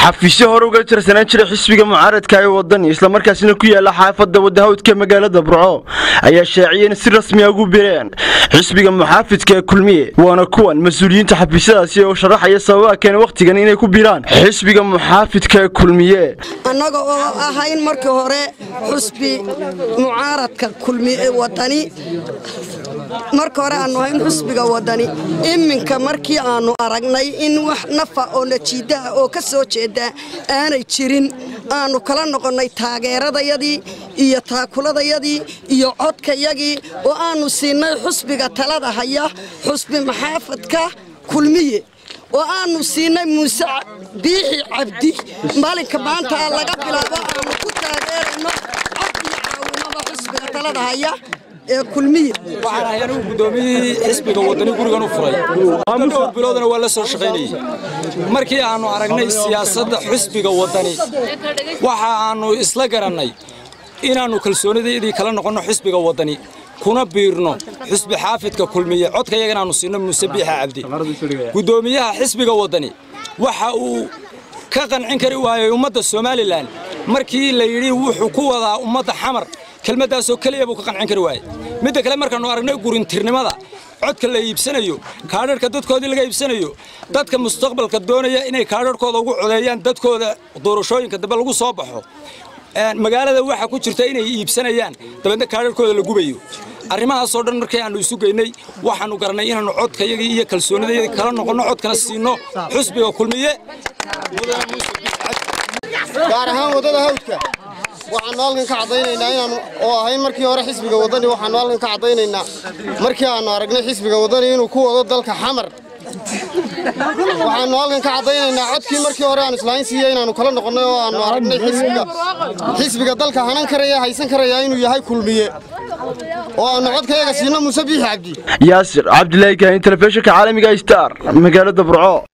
xafiisyo hore uga tirsanaan jiray xisbiga mucaaradka ee wadani islamarkaasina ku yaala xaafadda wadahawdka magaalada burco ayaa shaaciyeen si rasmiya ugu bireen xisbiga muxaafidka ee kulmiye waana kuwan mas-uuliyiinta xafiisyadaasi oo sharaxaya sababaha keena wakhtigan inay ku biraan xisbiga muxaafidka ee kulmiye annaga oo ahayn markii hore xusbi mucaaradka kulmiye wadani marka hore aanu ahayn xusbiga wadani iminka markii aanu aragnay in wax nafa oo najiidaha oo ka soo jeeda aanay jirin aanu kala noqonnay taageeradayadii iyo taakuladayadii iyo codkayagii oo aanu siinay xusbiga talada haya xusbi maxaafadka kulmiye oo aanu siinay muuse biixi cabdi maalinka maanta laga bilaabo aanu ku taageerayno cod iyo caawimada xusbiga talada haya ee kulmiye waxaan ahay anigu guddoomiyihii xisbiga waddani gurigan u furay dhowr biloodna waa la soo shaqaynayey markii aannu aragnay siyaasadda xisbiga waddani waxa aannu isla garannay inaannu kalsoonidaydii kala noqonno xisbiga waddani kuna biirno xisbi xaafidka kulmiye codka yaga inaannu siinno muuse biixa cabdi guddoomiyaha xisbiga waddani waxa uu ka qancin kari waayey ummadda somalilan markii la yidhi wuxuu ku wadaa ummadda xamar kelmaddaasoo keliya buu ka qancin kari waayey midda kale markaannu aragnay gurintirnimada codka la iibsanayo kaadharhka dadkoodii laga iibsanayo dadka mustaqbalka doonaya inay kaadharhkooda ugu codeeyaan dadkooda doorashooyinka dambe lagu soo baxo magaalada waxa ku jirta inay iibsanayaan dabeedna kaadharhkooda la gubayo arrimahaasoo dhan markii aannu isu geynay waxaannu garannay inaannu codkayagii iyo kalsoonidayadii kala noqonno codkana siinno xusbiga kulmiye gaar ahaan waddada hawdka waxaannu halkan ka caddaynaynaa inaannu oo ahayn markii hore xisbiga waddani waxaannu halkan ka caddaynaynaa markii aannu aragnay xisbiga waddani inuu ku wado dalka xamar waxaannu halkan ka caddaynaynaa codkii markii hore aan islaahin siiya inaannu kala noqonnay oo aannu aragnay xisbiga xisbiga dalka hanan karaya haysan karaya inuu yahay kulmiye oo aannu codkayaga siinno muuse biixi cabdi yaasir cabdilaahi kaahin telefishinka caalamiga star magaalada burco